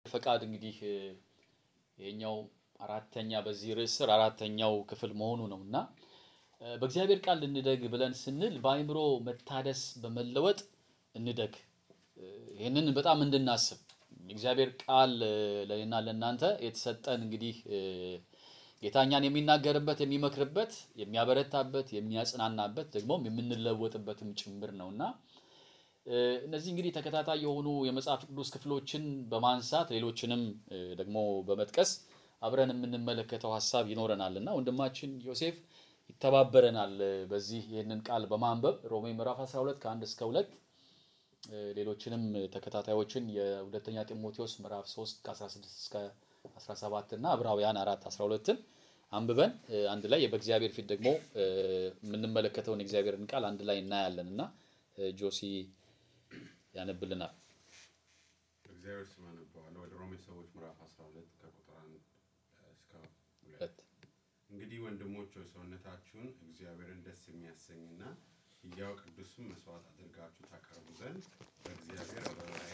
ፈቃድ እንግዲህ ይሄኛው አራተኛ በዚህ ርዕስ ስር አራተኛው ክፍል መሆኑ ነው እና በእግዚአብሔር ቃል እንደግ ብለን ስንል በአእምሮ መታደስ በመለወጥ እንደግ። ይህንን በጣም እንድናስብ የእግዚአብሔር ቃል ለእኔና ለእናንተ የተሰጠን እንግዲህ ጌታ እኛን የሚናገርበት፣ የሚመክርበት፣ የሚያበረታበት፣ የሚያጽናናበት ደግሞም የምንለወጥበትም ጭምር ነው እና እነዚህ እንግዲህ ተከታታይ የሆኑ የመጽሐፍ ቅዱስ ክፍሎችን በማንሳት ሌሎችንም ደግሞ በመጥቀስ አብረን የምንመለከተው ሀሳብ ይኖረናል እና ወንድማችን ዮሴፍ ይተባበረናል በዚህ ይህንን ቃል በማንበብ ሮሜ ምዕራፍ 12 ከአንድ እስከ ሁለት ሌሎችንም ተከታታዮችን የሁለተኛ ጢሞቴዎስ ምዕራፍ 3 ከ16 እስከ 17 እና ዕብራውያን 4 12ን አንብበን አንድ ላይ በእግዚአብሔር ፊት ደግሞ የምንመለከተውን የእግዚአብሔርን ቃል አንድ ላይ እናያለን እና ጆሲ ያነብልናል። እግዚአብሔር ስም አነበዋለሁ። ወደ ሮሜ ሰዎች ምዕራፍ 12 ከቁጥር 1 እስከ 2 ሁለት እንግዲህ ወንድሞች ሆይ ሰውነታችሁን እግዚአብሔርን ደስ የሚያሰኝና ሕያው ቅዱስም መስዋዕት አድርጋችሁ ታቀርቡ ዘንድ በእግዚአብሔር ርኅራኄ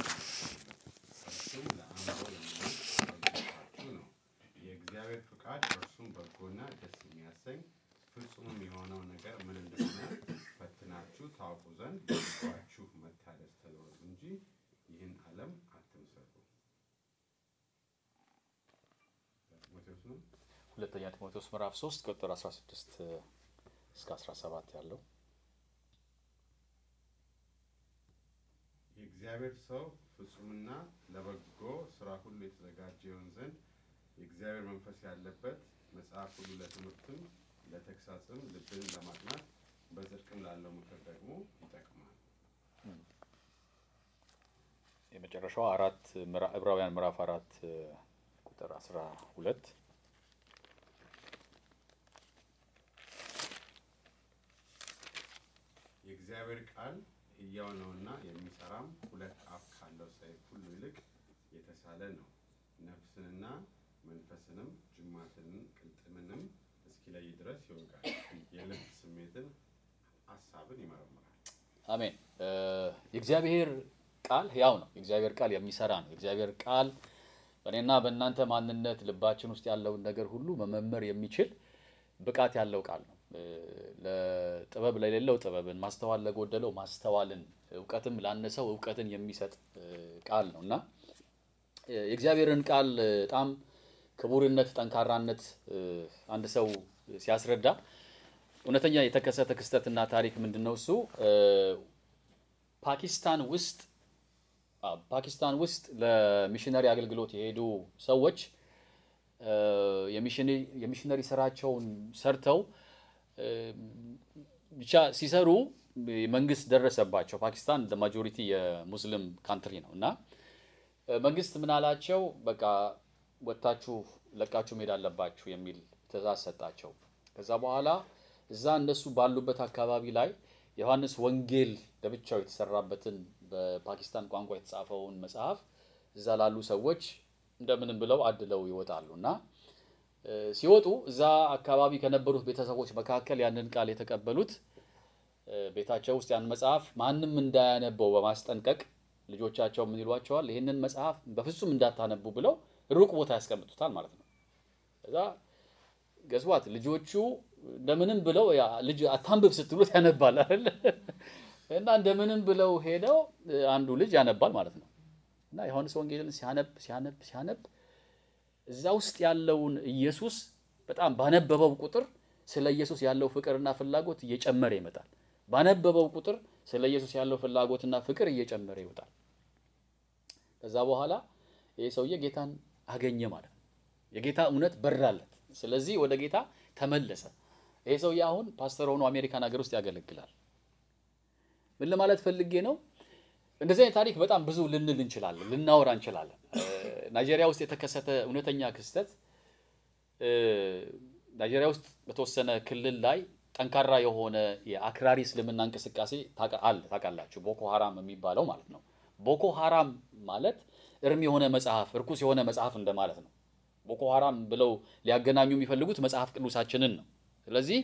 እርሱም ለአእምሮ የሚሆን አገልግሎታችሁ ነው። የእግዚአብሔር ፍቃድ እርሱም በጎና ደስ የሚያሰኝ ፍጹምም የሆነው ነገር ምን እንደሆነ ፈትናችሁ ታውቁ ዘንድ በልባችሁ መታደስ ተለወጡ እንጂ ይህን ዓለም አትምሰሉ። ጢሞቴዎስ ነው። ሁለተኛ ጢሞቴዎስ ምዕራፍ 3 ቁጥር 16 እስከ 17 ያለው የእግዚአብሔር ሰው ፍጹምና ለበጎ ስራ ሁሉ የተዘጋጀ ይሆን ዘንድ የእግዚአብሔር መንፈስ ያለበት መጽሐፍ ሁሉ ለትምህርትም ለተግሳጽም ልብን ለማቅናት በጽድቅም ላለው ምክር ደግሞ ይጠቅማል። የመጨረሻው አራት ምዕራ- ዕብራውያን ምዕራፍ አራት ቁጥር 12 የእግዚአብሔር ቃል ሕያው ነውና የሚሰራም ሁለት አፍ ካለው ሰይፍ ሁሉ ይልቅ የተሳለ ነው፣ ነፍስንና መንፈስንም ጅማትንም ቅልጥምንም እስኪለይ ድረስ ይወጋል፣ የልብ ስሜትን ሀሳብን ይመረምራል። አሜን። እ የእግዚአብሔር ቃል ሕያው ነው። የእግዚአብሔር ቃል የሚሰራ ነው። የእግዚአብሔር ቃል በእኔና በእናንተ ማንነት ልባችን ውስጥ ያለውን ነገር ሁሉ መመመር የሚችል ብቃት ያለው ቃል ነው። እ ለጥበብ ለሌለው ጥበብን፣ ማስተዋል ለጎደለው ማስተዋልን፣ እውቀትም ላነሰው እውቀትን የሚሰጥ እ ቃል ነው እና እ የእግዚአብሔርን ቃል እ በጣም ክቡርነት፣ ጠንካራነት እ አንድ ሰው ሲያስረዳ እውነተኛ የተከሰተ ክስተትና ታሪክ ምንድን ነው? እሱ እ ፓኪስታን ውስጥ አ ፓኪስታን ውስጥ ለሚሽነሪ አገልግሎት የሄዱ ሰዎች እ የሚሽነሪ የሚሽነሪ ስራቸውን ሰርተው እ ብቻ ሲሰሩ መንግስት ደረሰባቸው። ፓኪስታን ማጆሪቲ የሙስሊም ካንትሪ ነው እና እ መንግስት ምን አላቸው? በቃ ወጥታችሁ ለቃችሁ መሄድ አለባችሁ የሚል ትእዛዝ ሰጣቸው። ከዛ በኋላ እዛ እነሱ ባሉበት አካባቢ ላይ ዮሐንስ ወንጌል ለብቻው የተሰራበትን በፓኪስታን ቋንቋ የተጻፈውን መጽሐፍ እዛ ላሉ ሰዎች እንደምንም ብለው አድለው ይወጣሉ እና እ ሲወጡ እዛ አካባቢ ከነበሩት ቤተሰቦች መካከል ያንን ቃል የተቀበሉት እ ቤታቸው ውስጥ ያን መጽሐፍ ማንም እንዳያነበው በማስጠንቀቅ ልጆቻቸው ምን ይሏቸዋል? ይህንን መጽሐፍ በፍጹም እንዳታነቡ ብለው ሩቅ ቦታ ያስቀምጡታል ማለት ነው። ከዛ ገስዋት ልጆቹ እንደምንም ብለው ያ ልጅ አታንብብ ስትሉት ያነባል አይደል? እና እንደምንም ብለው ሄደው እ አንዱ ልጅ ያነባል ማለት ነው። እና ዮሐንስ ወንጌልን ሲያነብ ሲያነብ ሲያነብ እዛ ውስጥ ያለውን ኢየሱስ በጣም ባነበበው ቁጥር ስለ ኢየሱስ ያለው ፍቅርና ፍላጎት እየጨመረ ይመጣል። ባነበበው ቁጥር ስለ ኢየሱስ ያለው ፍላጎትና ፍቅር እየጨመረ ይወጣል። ከዛ በኋላ ይህ ሰውዬ ጌታን አገኘ ማለት ነው። የጌታ እውነት በራለት። ስለዚህ ወደ ጌታ ተመለሰ። ይህ ሰውዬ አሁን ፓስተር ሆኖ አሜሪካን ሀገር ውስጥ ያገለግላል። ምን ለማለት ፈልጌ ነው? እንደዚህ አይነት ታሪክ በጣም ብዙ ልንል እንችላለን፣ ልናወራ እንችላለን። እ ናይጄሪያ ውስጥ የተከሰተ እውነተኛ ክስተት እ ናይጄሪያ ውስጥ በተወሰነ ክልል ላይ ጠንካራ የሆነ የአክራሪ እስልምና እንቅስቃሴ ታውቃ- አለ ታውቃላችሁ፣ ቦኮ ሀራም የሚባለው ማለት ነው። ቦኮ ሀራም ማለት እርም የሆነ መጽሐፍ፣ እርኩስ የሆነ መጽሐፍ እንደማለት ነው። ቦኮ ሀራም ብለው ሊያገናኙ የሚፈልጉት መጽሐፍ ቅዱሳችንን ነው። ስለዚህ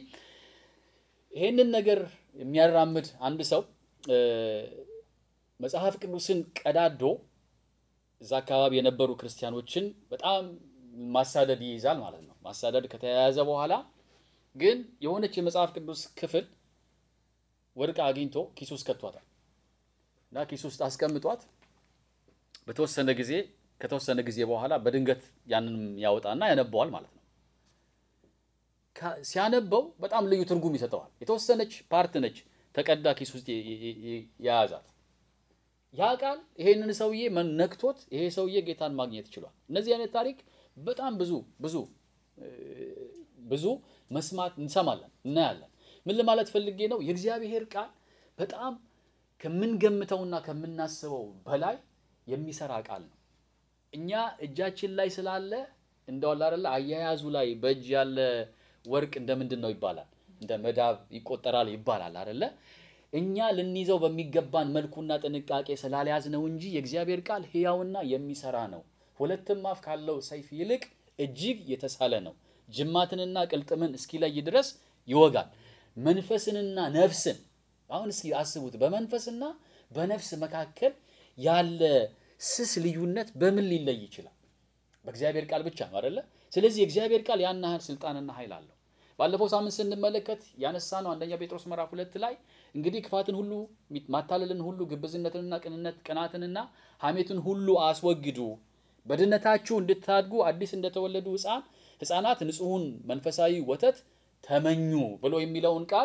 ይሄንን ነገር የሚያራምድ አንድ ሰው እ መጽሐፍ ቅዱስን ቀዳዶ እዛ አካባቢ የነበሩ ክርስቲያኖችን በጣም ማሳደድ ይይዛል ማለት ነው። ማሳደድ ከተያያዘ በኋላ ግን የሆነች የመጽሐፍ ቅዱስ ክፍል ወድቃ አግኝቶ ኪሱ ውስጥ ከቷታል እና ኪሱ ውስጥ አስቀምጧት በተወሰነ ጊዜ ከተወሰነ ጊዜ በኋላ በድንገት ያንንም ያወጣና ያነበዋል ማለት ነው። ካ- ሲያነበው በጣም ልዩ ትርጉም ይሰጠዋል። የተወሰነች ፓርት ነች ተቀዳ ኪስ ውስጥ የ- የ- የ- የያዛት ያ ቃል ይሄንን ሰውዬ መን- ነክቶት ይሄ ሰውዬ ጌታን ማግኘት ችሏል። እነዚህ አይነት ታሪክ በጣም ብዙ ብዙ እ፣ ብዙ መስማት እንሰማለን እናያለን። ምን ለማለት ፈልጌ ነው? የእግዚአብሔር ቃል በጣም ከምንገምተውና ከምናስበው በላይ የሚሰራ ቃል ነው። እኛ እጃችን ላይ ስላለ እንደዋላ አይደለ አያያዙ ላይ በእጅ ያለ ወርቅ እንደ ምንድን ነው ይባላል? እንደ መዳብ ይቆጠራል ይባላል አይደለ? እኛ ልንይዘው በሚገባን መልኩና ጥንቃቄ ስላልያዝ ነው እንጂ የእግዚአብሔር ቃል ሕያውና የሚሰራ ነው። ሁለትም አፍ ካለው ሰይፍ ይልቅ እጅግ የተሳለ ነው። ጅማትንና ቅልጥምን እስኪለይ ድረስ ይወጋል። መንፈስንና ነፍስን አሁን እስኪ አስቡት። በመንፈስና በነፍስ መካከል ያለ ስስ ልዩነት በምን ሊለይ ይችላል? በእግዚአብሔር ቃል ብቻ ነው አይደለ? ስለዚህ የእግዚአብሔር ቃል ያን ያህል ስልጣንና ኃይል አለው። ባለፈው ሳምንት ስንመለከት ያነሳ ነው አንደኛ ጴጥሮስ ምዕራፍ ሁለት ላይ እንግዲህ ክፋትን ሁሉ ማታለልን ሁሉ ግብዝነትንና ቅንነት ቅናትንና ሐሜትን ሁሉ አስወግዱ በድነታችሁ እንድታድጉ አዲስ እንደተወለዱ ሕፃን ሕፃናት ንጹሑን መንፈሳዊ ወተት ተመኙ ብሎ የሚለውን ቃል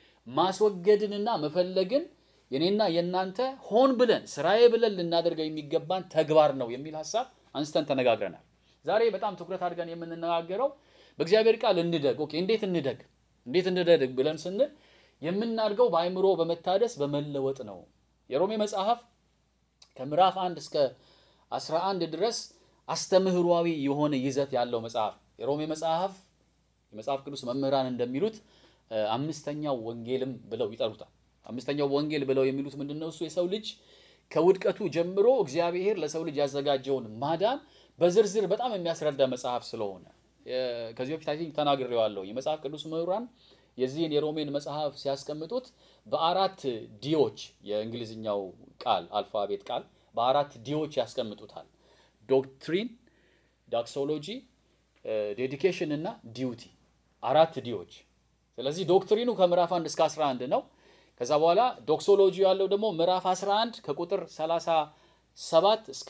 ማስወገድንና መፈለግን የኔና የእናንተ ሆን ብለን ስራዬ ብለን ልናደርገው የሚገባን ተግባር ነው የሚል ሀሳብ አንስተን ተነጋግረናል። ዛሬ በጣም ትኩረት አድርገን የምንነጋገረው በእግዚአብሔር ቃል እንደግ። ኦኬ እንዴት እንደግ እንዴት እንደግ ብለን ስንል የምናድገው በአእምሮ በመታደስ በመለወጥ ነው። የሮሜ መጽሐፍ ከምዕራፍ አንድ እስከ 11 ድረስ አስተምህሯዊ የሆነ ይዘት ያለው መጽሐፍ የሮሜ መጽሐፍ የመጽሐፍ ቅዱስ መምህራን እንደሚሉት አምስተኛው ወንጌልም ብለው ይጠሩታል። አምስተኛው ወንጌል ብለው የሚሉት ምንድን ነው? እሱ የሰው ልጅ ከውድቀቱ ጀምሮ እግዚአብሔር ለሰው ልጅ ያዘጋጀውን ማዳን በዝርዝር በጣም የሚያስረዳ መጽሐፍ ስለሆነ ከዚህ በፊት አይ ቲንክ ተናግሬዋለሁ። የመጽሐፍ ቅዱስ ምሁራን የዚህን የሮሜን መጽሐፍ ሲያስቀምጡት በአራት ዲዎች የእንግሊዝኛው ቃል አልፋቤት ቃል በአራት ዲዎች ያስቀምጡታል። ዶክትሪን፣ ዳክሶሎጂ፣ ዴዲኬሽን እና ዲዩቲ አራት ዲዎች። ስለዚህ ዶክትሪኑ ከምዕራፍ 1 እስከ 11 ነው። ከዛ በኋላ ዶክሶሎጂ ያለው ደግሞ ምዕራፍ 11 ከቁጥር 37 እስከ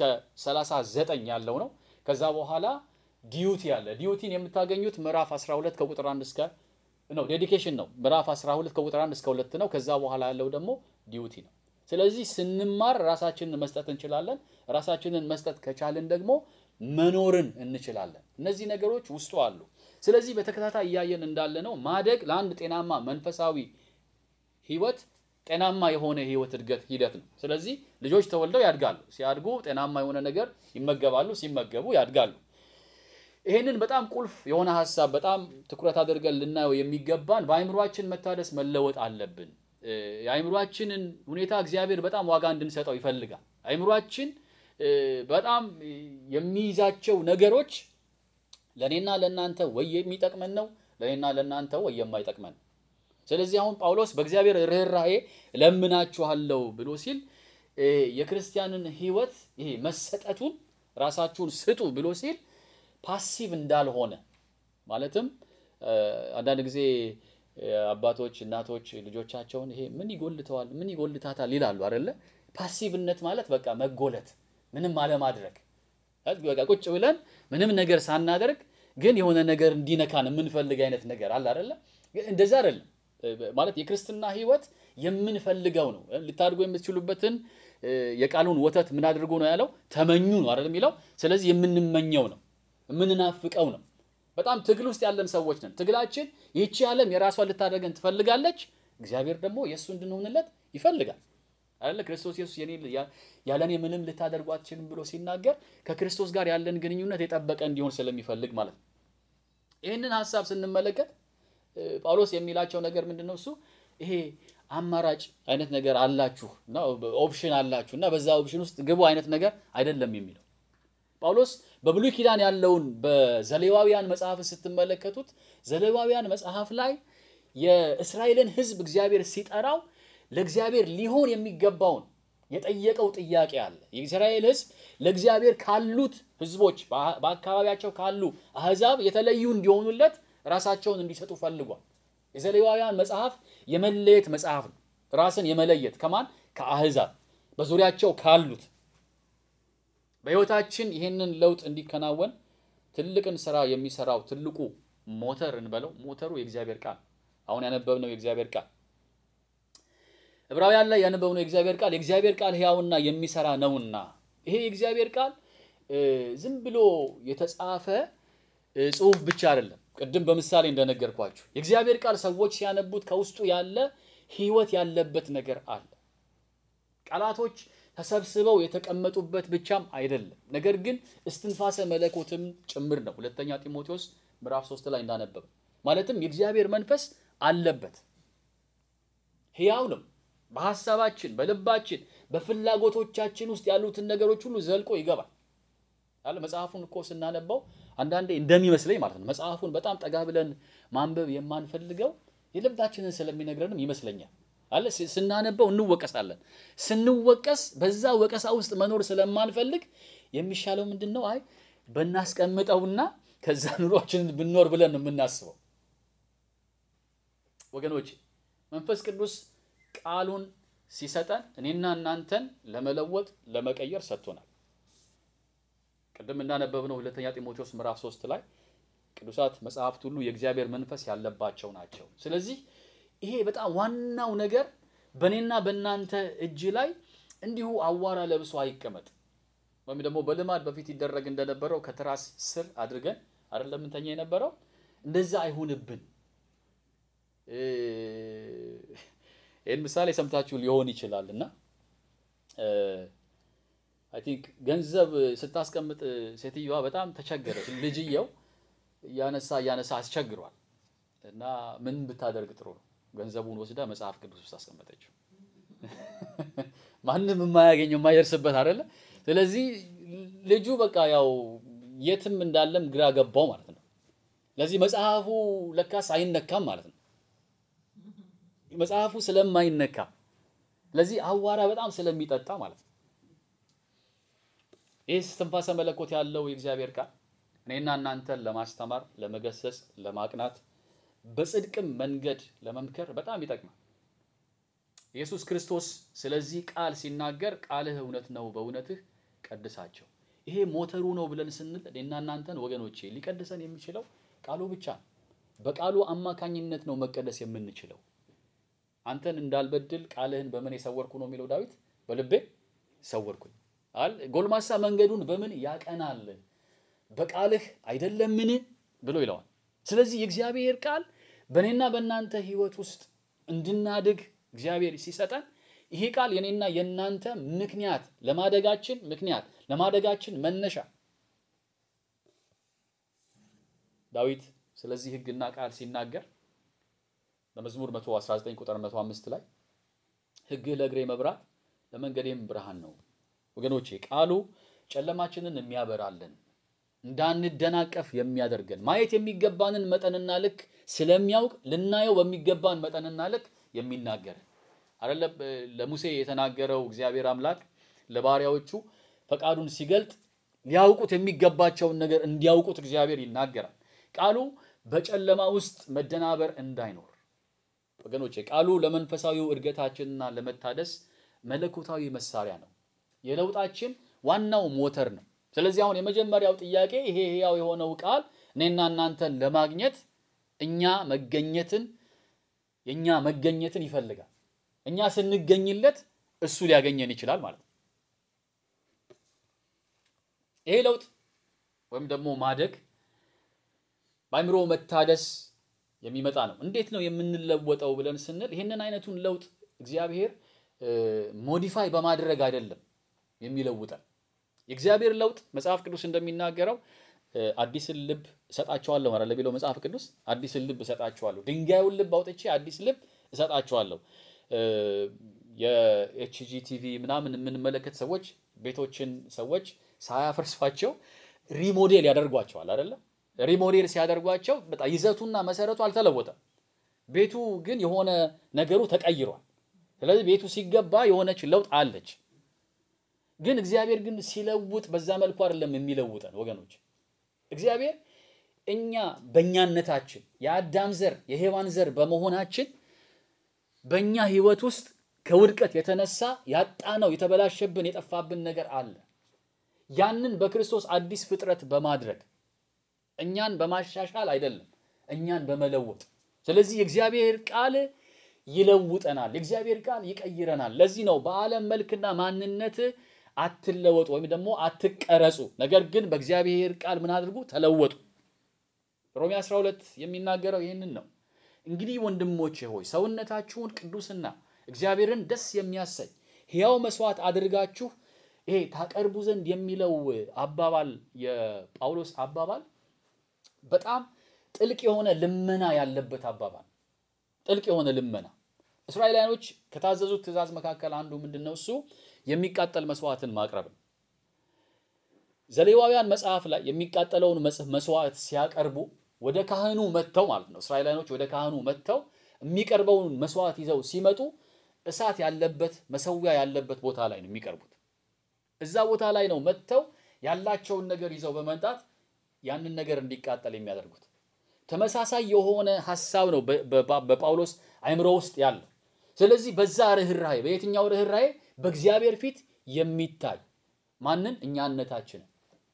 39 ያለው ነው። ከዛ በኋላ ዲዩቲ አለ። ዲዩቲን የምታገኙት ምዕራፍ 12 ከቁጥር 1 እስከ ነው። ዴዲኬሽን ነው ምዕራፍ 12 ከቁጥር 1 እስከ 2 ነው። ከዛ በኋላ ያለው ደግሞ ዲዩቲ ነው። ስለዚህ ስንማር ራሳችንን መስጠት እንችላለን። ራሳችንን መስጠት ከቻልን ደግሞ መኖርን እንችላለን። እነዚህ ነገሮች ውስጡ አሉ። ስለዚህ በተከታታይ እያየን እንዳለ ነው ማደግ ለአንድ ጤናማ መንፈሳዊ ህይወት ጤናማ የሆነ ህይወት እድገት ሂደት ነው። ስለዚህ ልጆች ተወልደው ያድጋሉ። ሲያድጉ ጤናማ የሆነ ነገር ይመገባሉ። ሲመገቡ ያድጋሉ። ይሄንን በጣም ቁልፍ የሆነ ሀሳብ በጣም ትኩረት አድርገን ልናየው የሚገባን በአይምሯችን መታደስ መለወጥ አለብን። የአይምሯችንን ሁኔታ እግዚአብሔር በጣም ዋጋ እንድንሰጠው ይፈልጋል። አይምሯችን በጣም የሚይዛቸው ነገሮች ለእኔና ለእናንተ ወይ የሚጠቅመን ነው፣ ለእኔና ለእናንተ ወይ የማይጠቅመን። ስለዚህ አሁን ጳውሎስ በእግዚአብሔር ርኅራኄ እለምናችኋለሁ ብሎ ሲል የክርስቲያንን ህይወት ይሄ መሰጠቱን ራሳችሁን ስጡ ብሎ ሲል ፓሲቭ እንዳልሆነ ማለትም አንዳንድ ጊዜ አባቶች እናቶች ልጆቻቸውን ይሄ ምን ይጎልተዋል ምን ይጎልታታል ይላሉ አይደለ? ፓሲቭነት ማለት በቃ መጎለት፣ ምንም አለማድረግ፣ በቃ ቁጭ ብለን ምንም ነገር ሳናደርግ ግን የሆነ ነገር እንዲነካን የምንፈልግ አይነት ነገር አለ አይደለ? እንደዛ አይደለም ማለት የክርስትና ህይወት የምንፈልገው ነው። ልታድጉ የምትችሉበትን የቃሉን ወተት ምን አድርጎ ነው ያለው? ተመኙ ነው አይደል የሚለው። ስለዚህ የምንመኘው ነው የምንናፍቀው ነው። በጣም ትግል ውስጥ ያለን ሰዎች ነን። ትግላችን ይህቺ ዓለም የራሷን ልታደርገን ትፈልጋለች፣ እግዚአብሔር ደግሞ የእሱ እንድንሆንለት ይፈልጋል አይደለ? ክርስቶስ ኢየሱስ ያለ እኔ ምንም ልታደርጉ አትችልም ብሎ ሲናገር ከክርስቶስ ጋር ያለን ግንኙነት የጠበቀ እንዲሆን ስለሚፈልግ ማለት ነው። ይህንን ሀሳብ ስንመለከት ጳውሎስ የሚላቸው ነገር ምንድን ነው? እሱ ይሄ አማራጭ አይነት ነገር አላችሁ እና ኦፕሽን አላችሁ እና በዛ ኦፕሽን ውስጥ ግቡ አይነት ነገር አይደለም የሚለው ጳውሎስ በብሉይ ኪዳን ያለውን በዘሌዋውያን መጽሐፍ ስትመለከቱት ዘሌዋውያን መጽሐፍ ላይ የእስራኤልን ሕዝብ እግዚአብሔር ሲጠራው ለእግዚአብሔር ሊሆን የሚገባውን የጠየቀው ጥያቄ አለ። የእስራኤል ሕዝብ ለእግዚአብሔር ካሉት ሕዝቦች በአካባቢያቸው ካሉ አሕዛብ የተለዩ እንዲሆኑለት ራሳቸውን እንዲሰጡ ፈልጓል። የዘሌዋውያን መጽሐፍ የመለየት መጽሐፍ ነው። ራስን የመለየት ከማን ከአሕዛብ በዙሪያቸው ካሉት በሕይወታችን ይህንን ለውጥ እንዲከናወን ትልቅን ስራ የሚሰራው ትልቁ ሞተር እንበለው ሞተሩ የእግዚአብሔር ቃል አሁን ያነበብነው የእግዚአብሔር ቃል ዕብራውያን ላይ ያነበብነው የእግዚአብሔር ቃል የእግዚአብሔር ቃል ሕያውና የሚሰራ ነውና ይሄ የእግዚአብሔር ቃል ዝም ብሎ የተጻፈ ጽሑፍ ብቻ አይደለም። ቅድም በምሳሌ እንደነገርኳችሁ የእግዚአብሔር ቃል ሰዎች ሲያነቡት ከውስጡ ያለ ሕይወት ያለበት ነገር አለ። ቃላቶች ተሰብስበው የተቀመጡበት ብቻም አይደለም፣ ነገር ግን እስትንፋሰ መለኮትም ጭምር ነው። ሁለተኛ ጢሞቴዎስ ምዕራፍ ሶስት ላይ እንዳነበብ ማለትም የእግዚአብሔር መንፈስ አለበት፣ ሕያው ነው። በሐሳባችን፣ በልባችን፣ በፍላጎቶቻችን ውስጥ ያሉትን ነገሮች ሁሉ ዘልቆ ይገባል አለ። መጽሐፉን እኮ ስናነባው አንዳንዴ እንደሚመስለኝ ማለት ነው መጽሐፉን በጣም ጠጋ ብለን ማንበብ የማንፈልገው የልባችንን ስለሚነግረንም ይመስለኛል አለ ስናነበው እንወቀሳለን። ስንወቀስ በዛ ወቀሳ ውስጥ መኖር ስለማንፈልግ የሚሻለው ምንድን ነው? አይ በናስቀምጠውና ከዛ ኑሯችንን ብንኖር ብለን ነው የምናስበው። ወገኖች መንፈስ ቅዱስ ቃሉን ሲሰጠን እኔና እናንተን ለመለወጥ ለመቀየር ሰጥቶናል። ቅድም እንዳነበብነው ሁለተኛ ጢሞቴዎስ ምዕራፍ ሶስት ላይ ቅዱሳት መጽሐፍት ሁሉ የእግዚአብሔር መንፈስ ያለባቸው ናቸው። ስለዚህ ይሄ በጣም ዋናው ነገር በእኔና በእናንተ እጅ ላይ እንዲሁ አዋራ ለብሶ አይቀመጥ። ወይም ደግሞ በልማድ በፊት ይደረግ እንደነበረው ከትራስ ስር አድርገን አይደለም እንተኛ የነበረው እንደዛ አይሁንብን። ይህን ምሳሌ ሰምታችሁ ሊሆን ይችላል እና አይ ቲንክ ገንዘብ ስታስቀምጥ ሴትዮዋ በጣም ተቸገረች። ልጅየው እያነሳ እያነሳ አስቸግሯል እና ምን ብታደርግ ጥሩ ነው? ገንዘቡን ወስዳ መጽሐፍ ቅዱስ ውስጥ አስቀመጠችው። ማንም የማያገኘው የማይደርስበት አይደለ? ስለዚህ ልጁ በቃ ያው የትም እንዳለም ግራ ገባው ማለት ነው። ለዚህ መጽሐፉ ለካስ አይነካም ማለት ነው። መጽሐፉ ስለማይነካ ለዚህ አዋራ በጣም ስለሚጠጣ ማለት ነው። ይህ እስትንፋሰ መለኮት ያለው የእግዚአብሔር ቃል እኔና እናንተን ለማስተማር፣ ለመገሰጽ፣ ለማቅናት በጽድቅም መንገድ ለመምከር በጣም ይጠቅማል። ኢየሱስ ክርስቶስ ስለዚህ ቃል ሲናገር ቃልህ እውነት ነው፣ በእውነትህ ቀድሳቸው። ይሄ ሞተሩ ነው ብለን ስንል እኔና እናንተን ወገኖቼ ሊቀድሰን የሚችለው ቃሉ ብቻ ነው። በቃሉ አማካኝነት ነው መቀደስ የምንችለው። አንተን እንዳልበድል ቃልህን በምን የሰወርኩ ነው የሚለው ዳዊት፣ በልቤ ሰወርኩኝ አል ጎልማሳ መንገዱን በምን ያቀናል? በቃልህ አይደለምን ብሎ ይለዋል። ስለዚህ የእግዚአብሔር ቃል በእኔና በእናንተ ሕይወት ውስጥ እንድናድግ እግዚአብሔር ሲሰጠን ይሄ ቃል የኔና የእናንተ ምክንያት ለማደጋችን ምክንያት ለማደጋችን መነሻ ዳዊት ስለዚህ ሕግና ቃል ሲናገር በመዝሙር 119 ቁጥር 105 ላይ ሕግህ ለእግሬ መብራት ለመንገዴም ብርሃን ነው። ወገኖቼ ቃሉ ጨለማችንን የሚያበራልን እንዳንደናቀፍ የሚያደርገን ማየት የሚገባንን መጠንና ልክ ስለሚያውቅ ልናየው በሚገባን መጠንና ልክ የሚናገር አይደለ? ለሙሴ የተናገረው እግዚአብሔር አምላክ ለባሪያዎቹ ፈቃዱን ሲገልጥ ሊያውቁት የሚገባቸውን ነገር እንዲያውቁት እግዚአብሔር ይናገራል። ቃሉ በጨለማ ውስጥ መደናበር እንዳይኖር ወገኖቼ፣ ቃሉ ለመንፈሳዊው እድገታችንና ለመታደስ መለኮታዊ መሳሪያ ነው። የለውጣችን ዋናው ሞተር ነው። ስለዚህ አሁን የመጀመሪያው ጥያቄ ይሄ ሕያው የሆነው ቃል እኔና እናንተን ለማግኘት እኛ መገኘትን የእኛ መገኘትን ይፈልጋል። እኛ ስንገኝለት እሱ ሊያገኘን ይችላል ማለት ነው። ይሄ ለውጥ ወይም ደግሞ ማደግ በአእምሮ መታደስ የሚመጣ ነው። እንዴት ነው የምንለወጠው ብለን ስንል ይህንን አይነቱን ለውጥ እግዚአብሔር ሞዲፋይ በማድረግ አይደለም የሚለውጠን የእግዚአብሔር ለውጥ መጽሐፍ ቅዱስ እንደሚናገረው አዲስን ልብ እሰጣቸዋለሁ ማለት ለቢለው መጽሐፍ ቅዱስ አዲስን ልብ እሰጣቸዋለሁ፣ ድንጋዩን ልብ አውጥቼ አዲስ ልብ እሰጣቸዋለሁ። የኤችጂ ቲቪ ምናምን የምንመለከት ሰዎች ቤቶችን ሰዎች ሳያፈርሷቸው ሪሞዴል ያደርጓቸዋል አይደለም። ሪሞዴል ሲያደርጓቸው በጣም ይዘቱና መሰረቱ አልተለወጠም። ቤቱ ግን የሆነ ነገሩ ተቀይሯል። ስለዚህ ቤቱ ሲገባ የሆነች ለውጥ አለች። ግን እግዚአብሔር ግን ሲለውጥ በዛ መልኩ አይደለም የሚለውጠን ወገኖች። እግዚአብሔር እኛ በእኛነታችን የአዳም ዘር የሔዋን ዘር በመሆናችን በእኛ ህይወት ውስጥ ከውድቀት የተነሳ ያጣነው የተበላሸብን የጠፋብን ነገር አለ። ያንን በክርስቶስ አዲስ ፍጥረት በማድረግ እኛን በማሻሻል አይደለም፣ እኛን በመለወጥ ስለዚህ የእግዚአብሔር ቃል ይለውጠናል። የእግዚአብሔር ቃል ይቀይረናል። ለዚህ ነው በዓለም መልክና ማንነት አትለወጡ ወይም ደግሞ አትቀረጹ፣ ነገር ግን በእግዚአብሔር ቃል ምን አድርጉ? ተለወጡ። ሮሜ 12 የሚናገረው ይህንን ነው። እንግዲህ ወንድሞቼ ሆይ ሰውነታችሁን ቅዱስና እግዚአብሔርን ደስ የሚያሰኝ ሕያው መስዋዕት አድርጋችሁ ይሄ ታቀርቡ ዘንድ የሚለው አባባል የጳውሎስ አባባል በጣም ጥልቅ የሆነ ልመና ያለበት አባባል ጥልቅ የሆነ ልመና። እስራኤላውያኖች ከታዘዙት ትእዛዝ መካከል አንዱ ምንድን ነው? እሱ የሚቃጠል መስዋዕትን ማቅረብ ነው። ዘሌዋውያን መጽሐፍ ላይ የሚቃጠለውን መስዋዕት ሲያቀርቡ ወደ ካህኑ መጥተው ማለት ነው። እስራኤላውያኖች ወደ ካህኑ መጥተው የሚቀርበውን መስዋዕት ይዘው ሲመጡ እሳት ያለበት መሰዊያ ያለበት ቦታ ላይ ነው የሚቀርቡት። እዛ ቦታ ላይ ነው መጥተው ያላቸውን ነገር ይዘው በመምጣት ያንን ነገር እንዲቃጠል የሚያደርጉት። ተመሳሳይ የሆነ ሐሳብ ነው በጳውሎስ አእምሮ ውስጥ ያለው። ስለዚህ በዛ ርኅራኄ፣ በየትኛው ርኅራኄ? በእግዚአብሔር ፊት የሚታይ ማንን? እኛነታችንን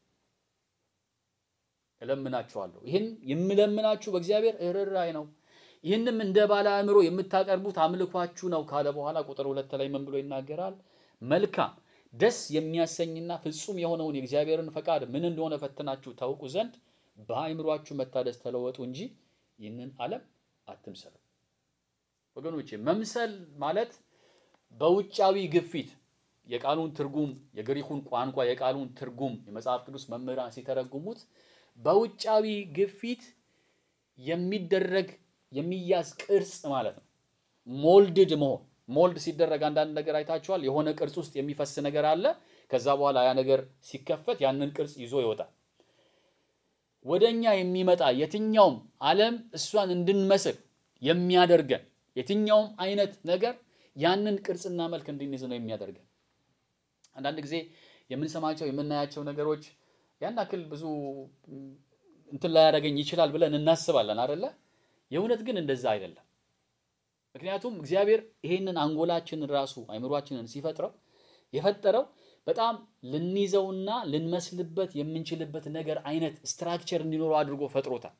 እለምናችኋለሁ። ይህን የምለምናችሁ በእግዚአብሔር ርኅራኄ ነው። ይህንም እንደ ባለ አእምሮ የምታቀርቡት አምልኳችሁ ነው ካለ በኋላ ቁጥር ሁለት ላይ ምን ብሎ ይናገራል? መልካም ደስ የሚያሰኝና ፍጹም የሆነውን የእግዚአብሔርን ፈቃድ ምን እንደሆነ ፈትናችሁ ታውቁ ዘንድ በአእምሯችሁ መታደስ ተለወጡ እንጂ ይህንን ዓለም አትምሰሉ። ወገኖቼ መምሰል ማለት በውጫዊ ግፊት የቃሉን ትርጉም የግሪኩን ቋንቋ የቃሉን ትርጉም የመጽሐፍ ቅዱስ መምህራን ሲተረጉሙት በውጫዊ ግፊት የሚደረግ የሚያዝ ቅርጽ ማለት ነው። ሞልድድ መሆን ሞልድ ሲደረግ አንዳንድ ነገር አይታችኋል። የሆነ ቅርጽ ውስጥ የሚፈስ ነገር አለ። ከዛ በኋላ ያ ነገር ሲከፈት ያንን ቅርጽ ይዞ ይወጣል። ወደ እኛ የሚመጣ የትኛውም ዓለም እሷን እንድንመስል የሚያደርገን የትኛውም አይነት ነገር ያንን ቅርጽና መልክ እንድንይዝ ነው የሚያደርገን። አንዳንድ ጊዜ የምንሰማቸው የምናያቸው ነገሮች ያን ያክል ብዙ እንትን ላያደርገኝ ይችላል ብለን እናስባለን አደለ? የእውነት ግን እንደዛ አይደለም። ምክንያቱም እግዚአብሔር ይሄንን አንጎላችንን ራሱ አይምሯችንን ሲፈጥረው የፈጠረው በጣም ልንይዘውና ልንመስልበት የምንችልበት ነገር አይነት ስትራክቸር እንዲኖረው አድርጎ ፈጥሮታል።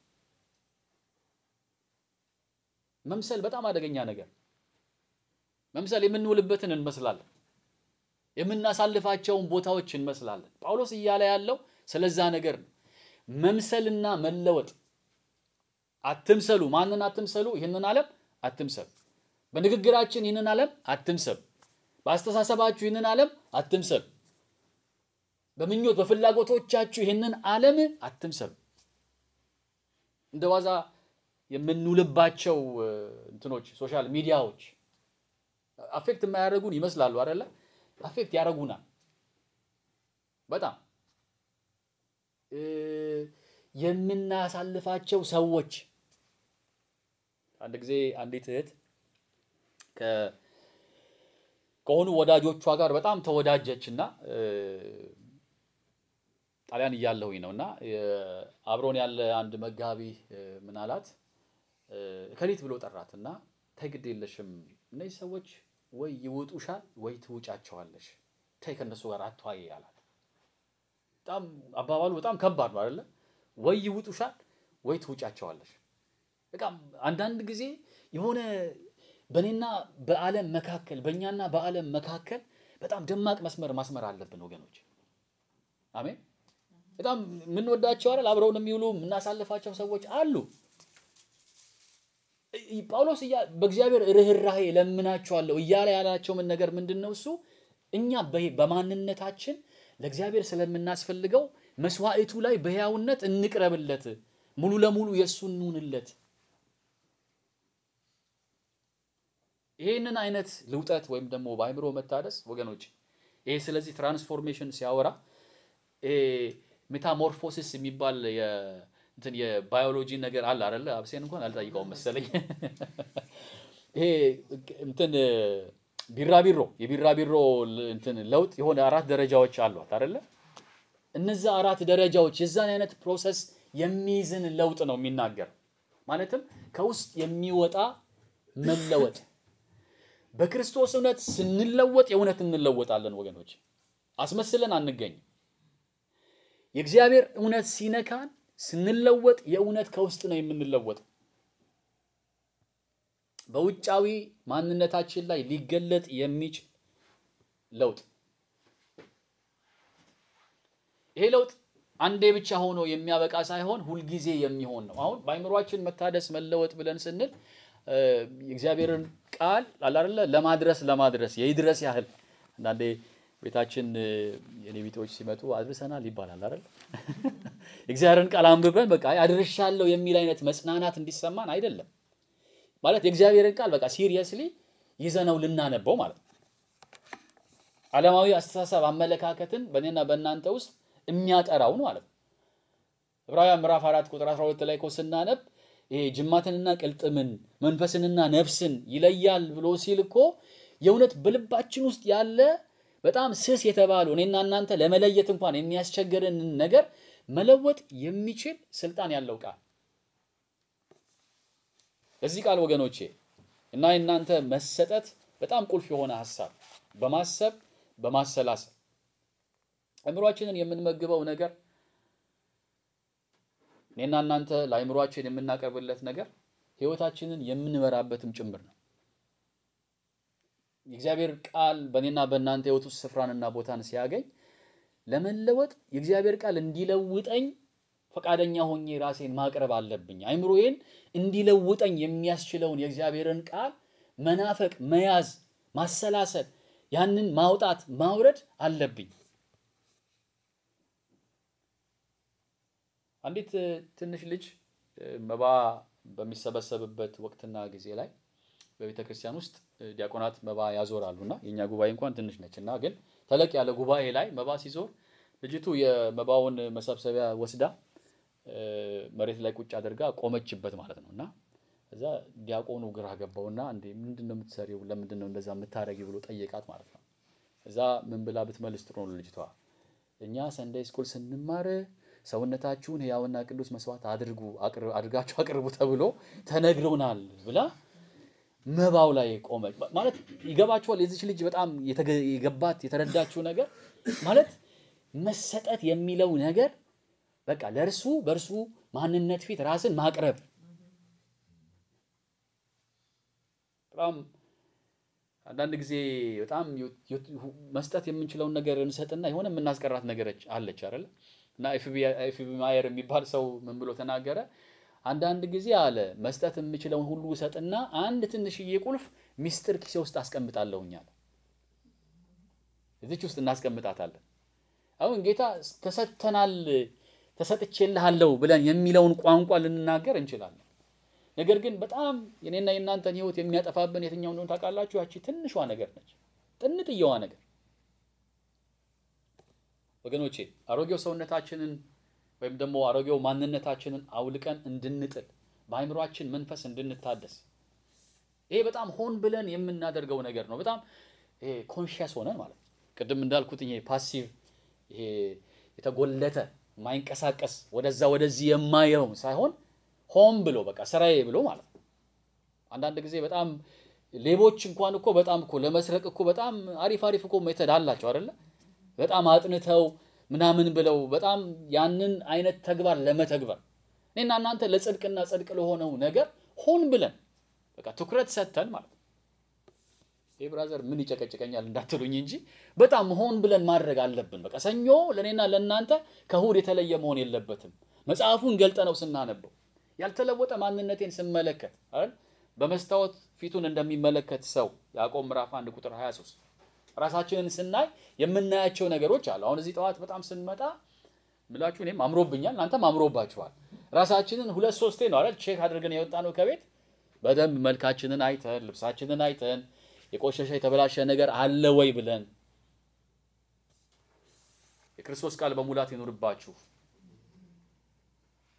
መምሰል በጣም አደገኛ ነገር። መምሰል የምንውልበትን እንመስላለን፣ የምናሳልፋቸውን ቦታዎች እንመስላለን። ጳውሎስ እያለ ያለው ስለዛ ነገር ነው። መምሰልና መለወጥ አትምሰሉ። ማንን አትምሰሉ? ይህንን ዓለም አትምሰሉ። በንግግራችን ይህንን ዓለም አትምሰሉ። በአስተሳሰባችሁ ይህንን ዓለም አትምሰሉ። በምኞት በፍላጎቶቻችሁ ይህንን ዓለም አትምሰሉ። እንደ ዋዛ የምንውልባቸው እንትኖች ሶሻል ሚዲያዎች አፌክት የማያደርጉን ይመስላሉ አይደለ? አፌክት ያደርጉናል በጣም የምናሳልፋቸው ሰዎች አንድ ጊዜ አንዲት እህት ከሆኑ ወዳጆቿ ጋር በጣም ተወዳጀች እና ጣሊያን እያለሁኝ ነው እና አብሮን ያለ አንድ መጋቢ ምን አላት ከሊት ብሎ ጠራት እና ተይ ግድ የለሽም እነዚህ ሰዎች ወይ ይውጡሻል ወይ ትውጫቸዋለሽ ተይ ከእነሱ ጋር አትዋይ አላት በጣም አባባሉ በጣም ከባድ ነው አይደለ ወይ ይውጡሻል ወይ ትውጫቸዋለሽ በቃ አንዳንድ ጊዜ የሆነ በእኔና በዓለም መካከል በእኛና በዓለም መካከል በጣም ደማቅ መስመር ማስመር አለብን ወገኖች። አሜን። በጣም የምንወዳቸው አይደል አብረውን የሚውሉ የምናሳልፋቸው ሰዎች አሉ። ጳውሎስ በእግዚአብሔር ርኅራኄ ለምናቸዋለሁ እያለ ያላቸው ምን ነገር ምንድን ነው? እሱ እኛ በማንነታችን ለእግዚአብሔር ስለምናስፈልገው መስዋዕቱ ላይ በሕያውነት እንቅረብለት፣ ሙሉ ለሙሉ የእሱ እንሁንለት። ይህንን አይነት ልውጠት ወይም ደግሞ በአእምሮ መታደስ ወገኖች፣ ይሄ ስለዚህ ትራንስፎርሜሽን ሲያወራ ሜታሞርፎሲስ የሚባል እንትን የባዮሎጂ ነገር አለ አይደለ? አብሴን እንኳን አልጠይቀውም መሰለኝ። ይሄ እንትን ቢራቢሮ የቢራቢሮ ል- እንትን ለውጥ የሆነ አራት ደረጃዎች አሏት አይደለ? እነዛ አራት ደረጃዎች የዛን አይነት ፕሮሰስ የሚይዝን ለውጥ ነው የሚናገር። ማለትም ከውስጥ የሚወጣ መለወጥ። በክርስቶስ እውነት ስንለወጥ የእውነት እንለወጣለን ወገኖች፣ አስመስለን አንገኝም። የእግዚአብሔር እውነት ሲነካን ስንለወጥ የእውነት ከውስጥ ነው የምንለወጠው። በውጫዊ ማንነታችን ላይ ሊገለጥ የሚችል ለውጥ። ይሄ ለውጥ አንዴ ብቻ ሆኖ የሚያበቃ ሳይሆን ሁልጊዜ የሚሆን ነው። አሁን በአይምሯችን መታደስ መለወጥ ብለን ስንል እ፣ የእግዚአብሔርን ቃል አለ አይደለ ለማድረስ ለማድረስ የይድረስ ያህል አንዳንዴ ቤታችን እ፣ የኔ ቢጤዎች ሲመጡ አድርሰናል ይባላል አይደል? የእግዚአብሔርን ቃል አንብበን በቃ አድርሻለሁ የሚል አይነት መጽናናት እንዲሰማን አይደለም። ማለት የእግዚአብሔርን ቃል በቃ ሲሪየስሊ ይዘነው ልናነበው ማለት ነው። ዓለማዊ አስተሳሰብ አመለካከትን በእኔና በእናንተ ውስጥ የሚያጠራውን ማለት ነው። ዕብራውያን ምዕራፍ አራት ቁጥር 12 ላይ እኮ ስናነብ ይሄ ጅማትንና ቅልጥምን መንፈስንና ነፍስን ይለያል ብሎ ሲል እኮ የእውነት በልባችን ውስጥ ያለ በጣም ስስ የተባሉ እኔና እናንተ ለመለየት እንኳን የሚያስቸግረንን ነገር መለወጥ የሚችል ስልጣን ያለው ቃል ለዚህ ቃል ወገኖቼ እና የእናንተ መሰጠት በጣም ቁልፍ የሆነ ሀሳብ በማሰብ በማሰላሰል አእምሯችንን የምንመግበው ነገር እኔና እናንተ ለአእምሯችን የምናቀርብለት ነገር ሕይወታችንን የምንመራበትም ጭምር ነው። የእግዚአብሔር ቃል በእኔና በእናንተ ሕይወት ውስጥ ስፍራንና ቦታን ሲያገኝ ለመለወጥ የእግዚአብሔር ቃል እንዲለውጠኝ ፈቃደኛ ሆኜ ራሴን ማቅረብ አለብኝ። አእምሮዬን እንዲለውጠኝ የሚያስችለውን የእግዚአብሔርን ቃል መናፈቅ፣ መያዝ፣ ማሰላሰል፣ ያንን ማውጣት ማውረድ አለብኝ። አንዲት እ፣ ትንሽ ልጅ እ፣ መባ በሚሰበሰብበት ወቅትና ጊዜ ላይ በቤተ ክርስቲያን ውስጥ እ፣ ዲያቆናት መባ ያዞራሉ እና የእኛ ጉባኤ እንኳን ትንሽ ነች እና ግን ተለቅ ያለ ጉባኤ ላይ መባ ሲዞር ልጅቱ የመባውን መሰብሰቢያ ወስዳ እ፣ መሬት ላይ ቁጭ አድርጋ ቆመችበት ማለት ነው እና እዛ ዲያቆኑ ግራ ገባውና እንዴ ምንድን ነው የምትሰሪው? ለምንድን ነው እንደዛ የምታረጊው ብሎ ጠየቃት ማለት ነው። እዛ ምን ብላ ብትመልስ ጥሩ ነው ልጅቷ እኛ ሰንደይ ስኩል ስንማር ሰውነታችሁን ሕያውና ቅዱስ መስዋዕት አድርጉ አቅር- አድርጋችሁ አቅርቡ ተብሎ ተነግሮናል ብላ መባው ላይ ቆመች። ማለት ይገባችኋል? የዚች ልጅ በጣም የተገ- የገባት የተረዳችው ነገር ማለት መሰጠት የሚለው ነገር በቃ ለእርሱ በእርሱ ማንነት ፊት ራስን ማቅረብ በጣም አንዳንድ ጊዜ በጣም ዩ- ዩ- መስጠት የምንችለውን ነገር እንሰጥና የሆነ የምናስቀራት ነገሮች አለች አይደለ? እና ኤፍቢ ማየር የሚባል ሰው ምን ብሎ ተናገረ? አንዳንድ ጊዜ አለ መስጠት የምችለውን ሁሉ እሰጥና አንድ ትንሽዬ ቁልፍ ሚስጥር ኪሴ ውስጥ አስቀምጣለሁኝ አለ። እዚች ውስጥ እናስቀምጣታለን። አሁን ጌታ ተሰጥተናል፣ ተሰጥቼልሃለሁ ብለን የሚለውን ቋንቋ ልንናገር እንችላለን። ነገር ግን በጣም የኔና የእናንተን ሕይወት የሚያጠፋብን የትኛው እንደሆነ ታውቃላችሁ? ያቺ ትንሿ ነገር ነች፣ ጥንጥየዋ ነገር። ወገኖቼ አሮጌው ሰውነታችንን ወይም ደግሞ አሮጌው ማንነታችንን አውልቀን እንድንጥል በአእምሯችን መንፈስ እንድንታደስ ይሄ በጣም ሆን ብለን የምናደርገው ነገር ነው። በጣም ይሄ ኮንሽስ ሆነን ማለት ነው። ቅድም እንዳልኩት ይሄ ፓሲቭ ይሄ የተጎለተ የማይንቀሳቀስ ወደዛ ወደዚህ የማየው ሳይሆን ሆን ብሎ በቃ ስራዬ ብሎ ማለት ነው። አንዳንድ ጊዜ በጣም ሌቦች እንኳን እኮ በጣም እኮ ለመስረቅ እኮ በጣም አሪፍ አሪፍ እኮ ሜተድ አላቸው አይደለ? በጣም አጥንተው ምናምን ብለው በጣም ያንን አይነት ተግባር ለመተግበር እኔና እናንተ ለጽድቅና ጽድቅ ለሆነው ነገር ሆን ብለን በቃ ትኩረት ሰጥተን ማለት ነው። ይህ ብራዘር ምን ይጨቀጭቀኛል እንዳትሉኝ እንጂ በጣም ሆን ብለን ማድረግ አለብን። በቃ ሰኞ ለእኔና ለእናንተ ከእሑድ የተለየ መሆን የለበትም። መጽሐፉን ገልጠ ነው ስናነበው ያልተለወጠ ማንነቴን ስመለከት አይደል በመስታወት ፊቱን እንደሚመለከት ሰው ያዕቆብ ምዕራፍ 1 ቁጥር 23 ራሳችንን ስናይ የምናያቸው ነገሮች አሉ። አሁን እዚህ ጠዋት በጣም ስንመጣ ምላችሁ እኔም አምሮብኛል፣ እናንተም አምሮባችኋል። ራሳችንን ሁለት ሶስቴ ነው አይደል ቼክ አድርገን የወጣ ነው ከቤት በደንብ መልካችንን አይተን ልብሳችንን አይተን የቆሸሸ የተበላሸ ነገር አለ ወይ ብለን የክርስቶስ ቃል በሙላት ይኑርባችሁ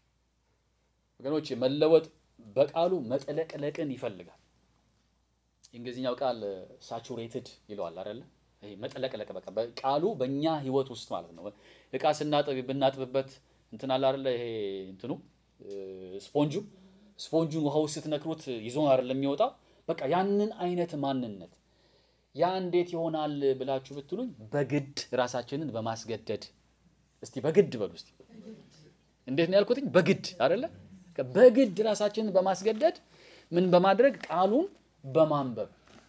ወገኖች። መለወጥ በቃሉ መጠለቅለቅን ይፈልጋል። የእንግሊዝኛው ቃል ሳቹሬትድ ይለዋል አይደለ? ይሄ መጥለቅለቅ በቃ ቃሉ በእኛ ህይወት ውስጥ ማለት ነው። እቃ ስናጥብ ብናጥብበት እንትን አለ አይደለ? ይሄ እንትኑ ስፖንጁ ስፖንጁን ውሃ ውስጥ ስትነክሩት ይዞ አይደለም የሚወጣው። በቃ ያንን አይነት ማንነት ያ እንዴት ይሆናል ብላችሁ ብትሉኝ በግድ ራሳችንን በማስገደድ እስቲ በግድ በሉ እስቲ እንዴት ነው ያልኩትኝ? በግድ አይደለ? በግድ ራሳችንን በማስገደድ ምን በማድረግ ቃሉን በማንበብ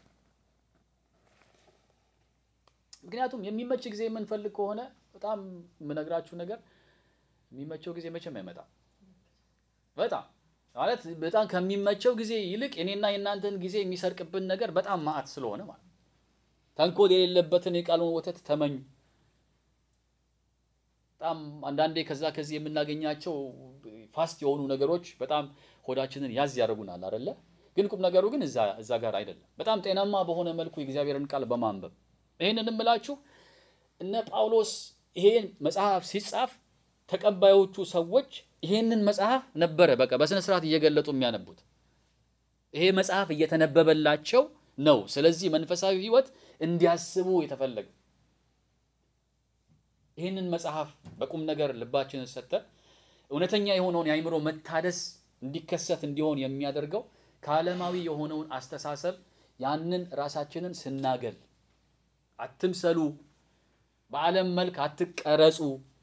ምክንያቱም የሚመች ጊዜ የምንፈልግ ከሆነ በጣም የምነግራችሁ ነገር የሚመቸው ጊዜ መቼም አይመጣም። በጣም ማለት በጣም ከሚመቸው ጊዜ ይልቅ እኔና የእናንተን ጊዜ የሚሰርቅብን ነገር በጣም ማዕት ስለሆነ ማለት ተንኮል የሌለበትን የቃሉን ወተት ተመኙ። በጣም አንዳንዴ ከዛ ከዚህ የምናገኛቸው ፋስት የሆኑ ነገሮች በጣም ሆዳችንን ያዝ ያደርጉናል አይደለ? ግን ቁም ነገሩ ግን እዛ እዛ ጋር አይደለም። በጣም ጤናማ በሆነ መልኩ የእግዚአብሔርን ቃል በማንበብ ይህንን እምላችሁ እነ ጳውሎስ ይሄን መጽሐፍ ሲጻፍ ተቀባዮቹ ሰዎች ይሄንን መጽሐፍ ነበረ በቃ በስነ ስርዓት እየገለጡ የሚያነቡት። ይሄ መጽሐፍ እየተነበበላቸው ነው። ስለዚህ መንፈሳዊ ሕይወት እንዲያስቡ የተፈለገ ይህንን መጽሐፍ በቁም ነገር ልባችንን ሰጥተን እውነተኛ የሆነውን የአእምሮ መታደስ እንዲከሰት እንዲሆን የሚያደርገው ከዓለማዊ የሆነውን አስተሳሰብ ያንን ራሳችንን ስናገል፣ አትምሰሉ፣ በዓለም መልክ አትቀረጹ፣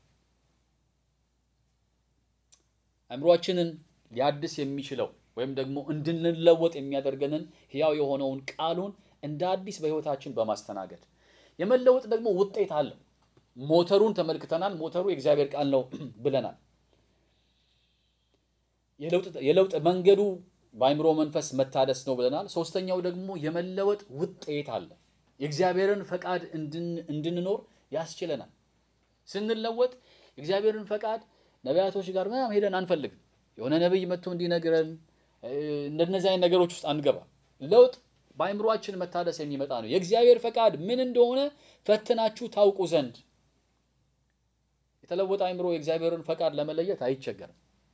አእምሯችንን ሊያድስ የሚችለው ወይም ደግሞ እንድንለወጥ የሚያደርገንን ሕያው የሆነውን ቃሉን እንደ አዲስ በሕይወታችን በማስተናገድ የመለወጥ ደግሞ ውጤት አለው። ሞተሩን ተመልክተናል። ሞተሩ የእግዚአብሔር ቃል ነው ብለናል። የለውጥ መንገዱ በአእምሮ መንፈስ መታደስ ነው ብለናል። ሶስተኛው ደግሞ የመለወጥ ውጤት አለ። የእግዚአብሔርን ፈቃድ እንድንኖር ያስችለናል። ስንለወጥ የእግዚአብሔርን ፈቃድ ነቢያቶች ጋር ምናምን ሄደን አንፈልግም። የሆነ ነቢይ መጥቶ እንዲነግረን እንደነዚህ አይነት ነገሮች ውስጥ አንገባ። ለውጥ በአእምሯችን መታደስ የሚመጣ ነው። የእግዚአብሔር ፈቃድ ምን እንደሆነ ፈትናችሁ ታውቁ ዘንድ የተለወጠ አእምሮ የእግዚአብሔርን ፈቃድ ለመለየት አይቸገርም።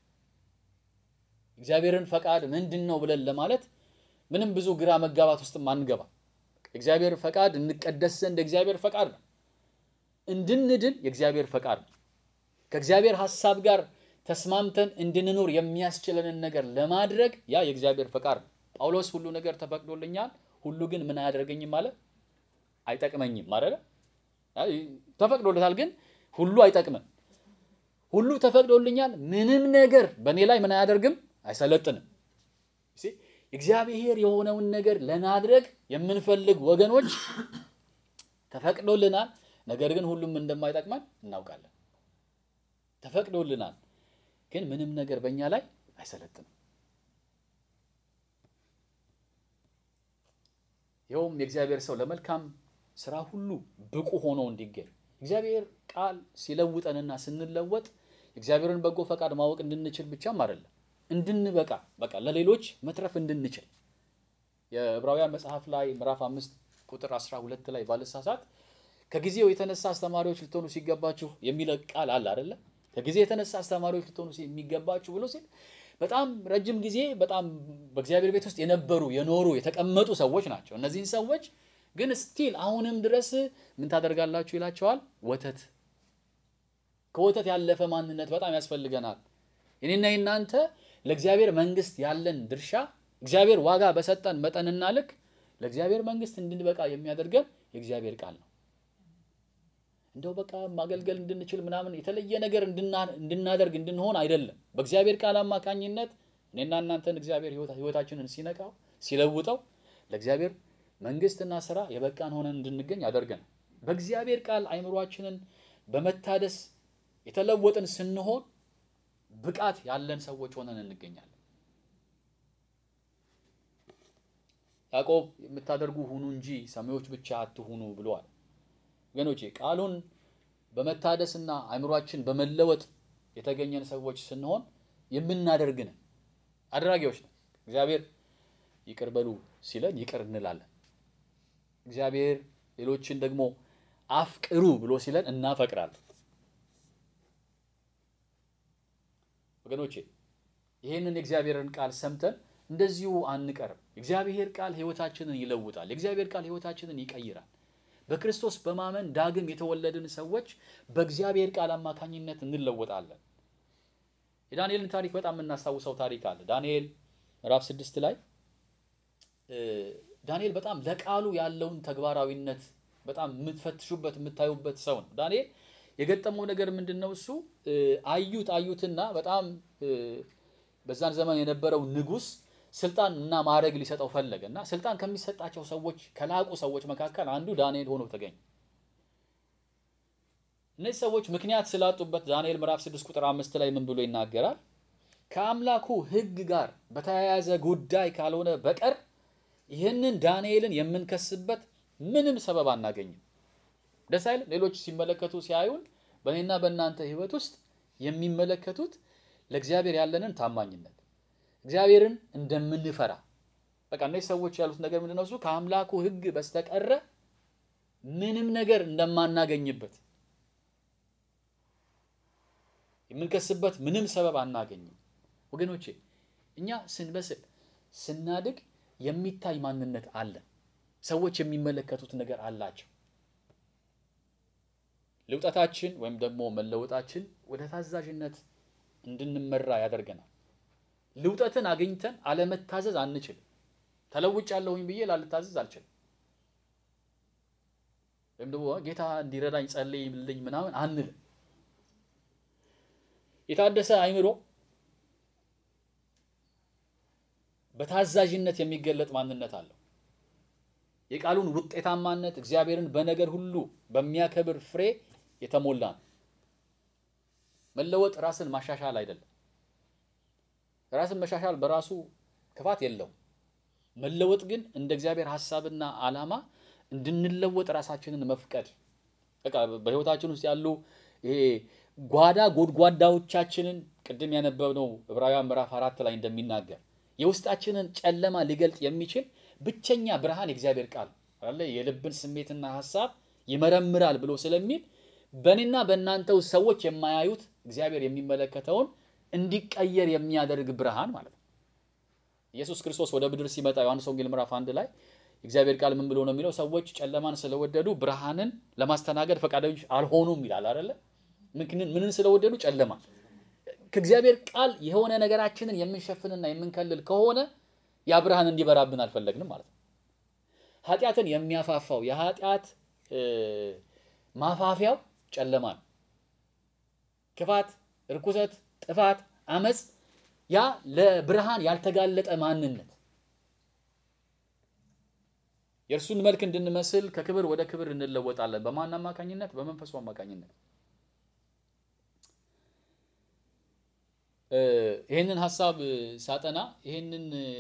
እግዚአብሔርን ፈቃድ ምንድን ነው ብለን ለማለት ምንም ብዙ ግራ መጋባት ውስጥም አንገባ። እግዚአብሔር ፈቃድ እንቀደስ ዘንድ የእግዚአብሔር ፈቃድ ነው። እንድንድን የእግዚአብሔር ፈቃድ ነው። ከእግዚአብሔር ሐሳብ ጋር ተስማምተን እንድንኖር የሚያስችለንን ነገር ለማድረግ ያ የእግዚአብሔር ፈቃድ ነው። ጳውሎስ ሁሉ ነገር ተፈቅዶልኛል፣ ሁሉ ግን ምን አያደርገኝም ማለት አይጠቅመኝም ማለት ተፈቅዶለታል፣ ግን ሁሉ አይጠቅምም። ሁሉ ተፈቅዶልኛል፣ ምንም ነገር በእኔ ላይ ምን አያደርግም አይሰለጥንም። እግዚአብሔር የሆነውን ነገር ለማድረግ የምንፈልግ ወገኖች ተፈቅዶልናል፣ ነገር ግን ሁሉም እንደማይጠቅመን እናውቃለን። ተፈቅዶልናል፣ ግን ምንም ነገር በእኛ ላይ አይሰለጥንም። ይኸውም የእግዚአብሔር ሰው ለመልካም ስራ ሁሉ ብቁ ሆኖ እንዲገኝ እግዚአብሔር ቃል ሲለውጠንና ስንለወጥ እግዚአብሔርን በጎ ፈቃድ ማወቅ እንድንችል ብቻም አይደለም እንድንበቃ በቃ ለሌሎች መትረፍ እንድንችል የዕብራውያን መጽሐፍ ላይ ምዕራፍ አምስት ቁጥር 12 ላይ ባለሳሳት ከጊዜው የተነሳ አስተማሪዎች ልትሆኑ ሲገባችሁ የሚል ቃል አለ አይደለ? ከጊዜ የተነሳ አስተማሪዎች ልትሆኑ የሚገባችሁ ብሎ ሲል በጣም ረጅም ጊዜ በጣም በእግዚአብሔር ቤት ውስጥ የነበሩ የኖሩ የተቀመጡ ሰዎች ናቸው። እነዚህን ሰዎች ግን ስቲል አሁንም ድረስ ምን ታደርጋላችሁ ይላቸዋል። ወተት ከወተት ያለፈ ማንነት በጣም ያስፈልገናል። እኔና የናንተ ለእግዚአብሔር መንግስት ያለን ድርሻ እግዚአብሔር ዋጋ በሰጠን መጠንና ልክ ለእግዚአብሔር መንግስት እንድንበቃ የሚያደርገን የእግዚአብሔር ቃል ነው። እንደው በቃ ማገልገል እንድንችል ምናምን የተለየ ነገር እንድናደርግ እንድንሆን አይደለም። በእግዚአብሔር ቃል አማካኝነት እኔና እናንተን እግዚአብሔር ህይወታችንን ሲነቃው ሲለውጠው ለእግዚአብሔር መንግስትና ስራ የበቃን ሆነን እንድንገኝ ያደርገናል። በእግዚአብሔር ቃል አይምሯችንን በመታደስ የተለወጥን ስንሆን ብቃት ያለን ሰዎች ሆነን እንገኛለን። ያዕቆብ የምታደርጉ ሁኑ እንጂ ሰሚዎች ብቻ አትሁኑ ብለዋል። ወገኖቼ ቃሉን በመታደስና አእምሯችን በመለወጥ የተገኘን ሰዎች ስንሆን የምናደርግ ነን፣ አድራጊዎች ነን። እግዚአብሔር ይቅር በሉ ሲለን ይቅር እንላለን። እግዚአብሔር ሌሎችን ደግሞ አፍቅሩ ብሎ ሲለን እናፈቅራለን። ወገኖቼ ይህንን የእግዚአብሔርን ቃል ሰምተን እንደዚሁ አንቀርም። የእግዚአብሔር ቃል ሕይወታችንን ይለውጣል። የእግዚአብሔር ቃል ሕይወታችንን ይቀይራል። በክርስቶስ በማመን ዳግም የተወለድን ሰዎች በእግዚአብሔር ቃል አማካኝነት እንለወጣለን። የዳንኤልን ታሪክ በጣም የምናስታውሰው ታሪክ አለ። ዳንኤል ምዕራፍ ስድስት ላይ ዳንኤል በጣም ለቃሉ ያለውን ተግባራዊነት በጣም የምትፈትሹበት የምታዩበት ሰው ነው። ዳንኤል የገጠመው ነገር ምንድን ነው? እሱ አዩት አዩትና በጣም በዛን ዘመን የነበረው ንጉሥ ስልጣን እና ማዕረግ ሊሰጠው ፈለገ እና ስልጣን ከሚሰጣቸው ሰዎች ከላቁ ሰዎች መካከል አንዱ ዳንኤል ሆኖ ተገኘ። እነዚህ ሰዎች ምክንያት ስላጡበት ዳንኤል ምዕራፍ 6 ቁጥር አምስት ላይ ምን ብሎ ይናገራል? ከአምላኩ ሕግ ጋር በተያያዘ ጉዳይ ካልሆነ በቀር ይህንን ዳንኤልን የምንከስበት ምንም ሰበብ አናገኝም። ደስ አይልም? ሌሎች ሲመለከቱ ሲያዩን በእኔና በእናንተ ሕይወት ውስጥ የሚመለከቱት ለእግዚአብሔር ያለንን ታማኝነት እግዚአብሔርን እንደምንፈራ በቃ እነዚህ ሰዎች ያሉት ነገር ምንድን ነው? እሱ ከአምላኩ ሕግ በስተቀረ ምንም ነገር እንደማናገኝበት የምንከስበት ምንም ሰበብ አናገኝም። ወገኖቼ እኛ ስንበስል ስናድግ የሚታይ ማንነት አለን። ሰዎች የሚመለከቱት ነገር አላቸው። ልውጠታችን ወይም ደግሞ መለወጣችን ወደ ታዛዥነት እንድንመራ ያደርገናል። ልውጠትን አግኝተን አለመታዘዝ አንችልም። ተለውጫለሁኝ ብዬ ላልታዘዝ አልችልም። ወይም ደግሞ ጌታ እንዲረዳኝ ጸልይልኝ ምናምን አንልም። የታደሰ አይምሮ በታዛዥነት የሚገለጥ ማንነት አለው። የቃሉን ውጤታማነት እግዚአብሔርን በነገር ሁሉ በሚያከብር ፍሬ የተሞላ ነው። መለወጥ ራስን ማሻሻል አይደለም። ራስን መሻሻል በራሱ ክፋት የለውም። መለወጥ ግን እንደ እግዚአብሔር ሐሳብና ዓላማ እንድንለወጥ ራሳችንን መፍቀድ በቃ በሕይወታችን ውስጥ ያሉ ይሄ ጓዳ ጎድጓዳዎቻችንን ቅድም ያነበብነው ዕብራውያን ምዕራፍ አራት ላይ እንደሚናገር የውስጣችንን ጨለማ ሊገልጥ የሚችል ብቸኛ ብርሃን የእግዚአብሔር ቃል አለ። የልብን ስሜትና ሐሳብ ይመረምራል ብሎ ስለሚል በእኔና በእናንተ ውስጥ ሰዎች የማያዩት እግዚአብሔር የሚመለከተውን እንዲቀየር የሚያደርግ ብርሃን ማለት ነው። ኢየሱስ ክርስቶስ ወደ ምድር ሲመጣ ዮሐንስ ወንጌል ምዕራፍ አንድ ላይ እግዚአብሔር ቃል ምን ብሎ ነው የሚለው? ሰዎች ጨለማን ስለወደዱ ብርሃንን ለማስተናገድ ፈቃደኞች አልሆኑም ይላል አይደለ? ምንን ስለወደዱ? ጨለማ ከእግዚአብሔር ቃል የሆነ ነገራችንን የምንሸፍንና የምንከልል ከሆነ ያ ብርሃን እንዲበራብን አልፈለግንም ማለት ነው። ኃጢአትን የሚያፋፋው የኃጢአት ማፋፊያው ጨለማ ነው። ክፋት፣ እርኩሰት፣ ጥፋት፣ አመፅ ያ ለብርሃን ያልተጋለጠ ማንነት የእርሱን መልክ እንድንመስል ከክብር ወደ ክብር እንለወጣለን። በማን አማካኝነት? በመንፈሱ አማካኝነት። ይህንን ሀሳብ ሳጠና ይህንን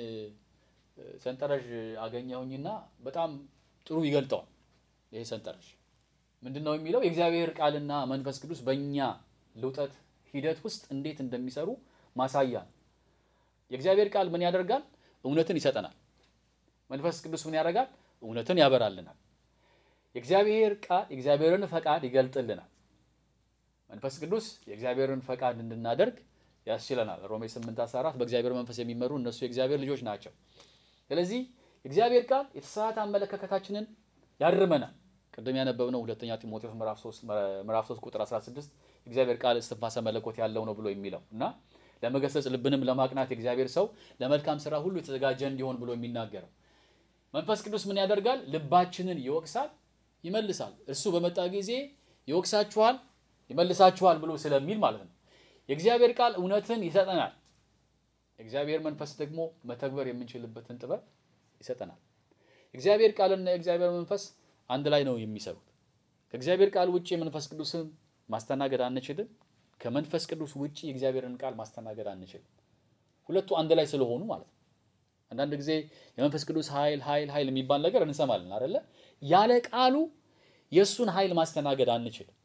ሰንጠረዥ አገኘሁኝና በጣም ጥሩ ይገልጠዋል። ይሄ ሰንጠረዥ ምንድን ነው የሚለው? የእግዚአብሔር ቃልና መንፈስ ቅዱስ በእኛ ልውጠት ሂደት ውስጥ እንዴት እንደሚሰሩ ማሳያ ነው። የእግዚአብሔር ቃል ምን ያደርጋል? እውነትን ይሰጠናል። መንፈስ ቅዱስ ምን ያደርጋል? እውነትን ያበራልናል። የእግዚአብሔር ቃል የእግዚአብሔርን ፈቃድ ይገልጥልናል። መንፈስ ቅዱስ የእግዚአብሔርን ፈቃድ እንድናደርግ ያስችለናል። ሮሜ 8 14 በእግዚአብሔር መንፈስ የሚመሩ እነሱ የእግዚአብሔር ልጆች ናቸው። ስለዚህ የእግዚአብሔር ቃል የተሳሳተ አመለካከታችንን ያርመናል። ቅድም ያነበብነው ሁለተኛ ጢሞቴዎስ ምዕራፍ 3 ቁጥር 16 የእግዚአብሔር ቃል እስትንፋሰ መለኮት ያለው ነው ብሎ የሚለው እና ለመገሰጽ ልብንም ለማቅናት የእግዚአብሔር ሰው ለመልካም ስራ ሁሉ የተዘጋጀ እንዲሆን ብሎ የሚናገረው መንፈስ ቅዱስ ምን ያደርጋል? ልባችንን ይወቅሳል፣ ይመልሳል። እርሱ በመጣ ጊዜ ይወቅሳችኋል፣ ይመልሳችኋል ብሎ ስለሚል ማለት ነው። የእግዚአብሔር ቃል እውነትን ይሰጠናል። የእግዚአብሔር መንፈስ ደግሞ መተግበር የምንችልበትን ጥበብ ይሰጠናል። የእግዚአብሔር ቃልና የእግዚአብሔር መንፈስ አንድ ላይ ነው የሚሰሩት። ከእግዚአብሔር ቃል ውጭ የመንፈስ ቅዱስን ማስተናገድ አንችልም። ከመንፈስ ቅዱስ ውጭ የእግዚአብሔርን ቃል ማስተናገድ አንችልም። ሁለቱ አንድ ላይ ስለሆኑ ማለት ነው። አንዳንድ ጊዜ የመንፈስ ቅዱስ ኃይል ኃይል ኃይል የሚባል ነገር እንሰማለን አይደለ? ያለ ቃሉ የእሱን ኃይል ማስተናገድ አንችልም።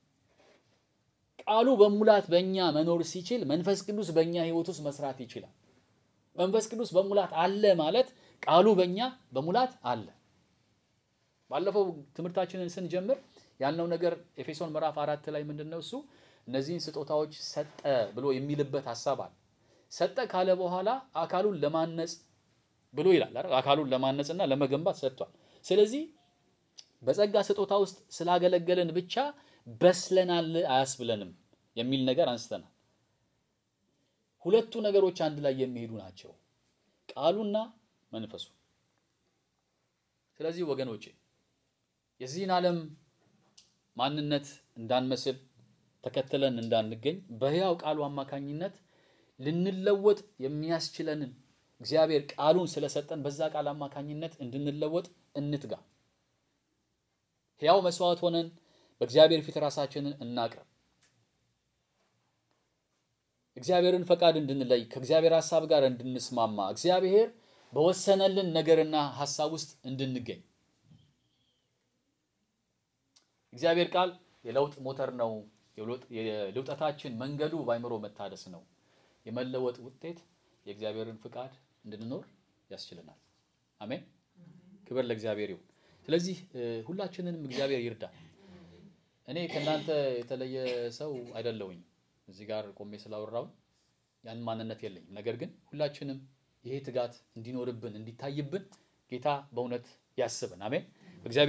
ቃሉ በሙላት በእኛ መኖር ሲችል መንፈስ ቅዱስ በእኛ ሕይወት ውስጥ መስራት ይችላል። መንፈስ ቅዱስ በሙላት አለ ማለት ቃሉ በእኛ በሙላት አለ። ባለፈው ትምህርታችንን ስንጀምር ያልነው ነገር ኤፌሶን ምዕራፍ አራት ላይ ምንድን ነው እሱ እነዚህን ስጦታዎች ሰጠ ብሎ የሚልበት ሀሳብ አለ። ሰጠ ካለ በኋላ አካሉን ለማነጽ ብሎ ይላል አይደል? አካሉን ለማነጽና ለመገንባት ሰጥቷል። ስለዚህ በጸጋ ስጦታ ውስጥ ስላገለገልን ብቻ በስለናል አያስብለንም የሚል ነገር አንስተናል። ሁለቱ ነገሮች አንድ ላይ የሚሄዱ ናቸው፣ ቃሉና መንፈሱ። ስለዚህ ወገኖቼ የዚህን ዓለም ማንነት እንዳንመስል ተከትለን እንዳንገኝ በሕያው ቃሉ አማካኝነት ልንለወጥ የሚያስችለንን እግዚአብሔር ቃሉን ስለሰጠን በዛ ቃል አማካኝነት እንድንለወጥ እንትጋ። ሕያው መስዋዕት ሆነን በእግዚአብሔር ፊት ራሳችንን እናቅርብ። እግዚአብሔርን ፈቃድ እንድንለይ ከእግዚአብሔር ሐሳብ ጋር እንድንስማማ እግዚአብሔር በወሰነልን ነገርና ሐሳብ ውስጥ እንድንገኝ እግዚአብሔር ቃል የለውጥ ሞተር ነው። የልውጠታችን መንገዱ በአይምሮ መታደስ ነው። የመለወጥ ውጤት የእግዚአብሔርን ፍቃድ እንድንኖር ያስችለናል። አሜን። ክብር ለእግዚአብሔር ይሁን። ስለዚህ ሁላችንንም እግዚአብሔር ይርዳ። እኔ ከእናንተ የተለየ ሰው አይደለሁኝ። እዚህ ጋር ቆሜ ስላወራው ያን ማንነት የለኝም። ነገር ግን ሁላችንም ይሄ ትጋት እንዲኖርብን እንዲታይብን ጌታ በእውነት ያስበን። አሜን።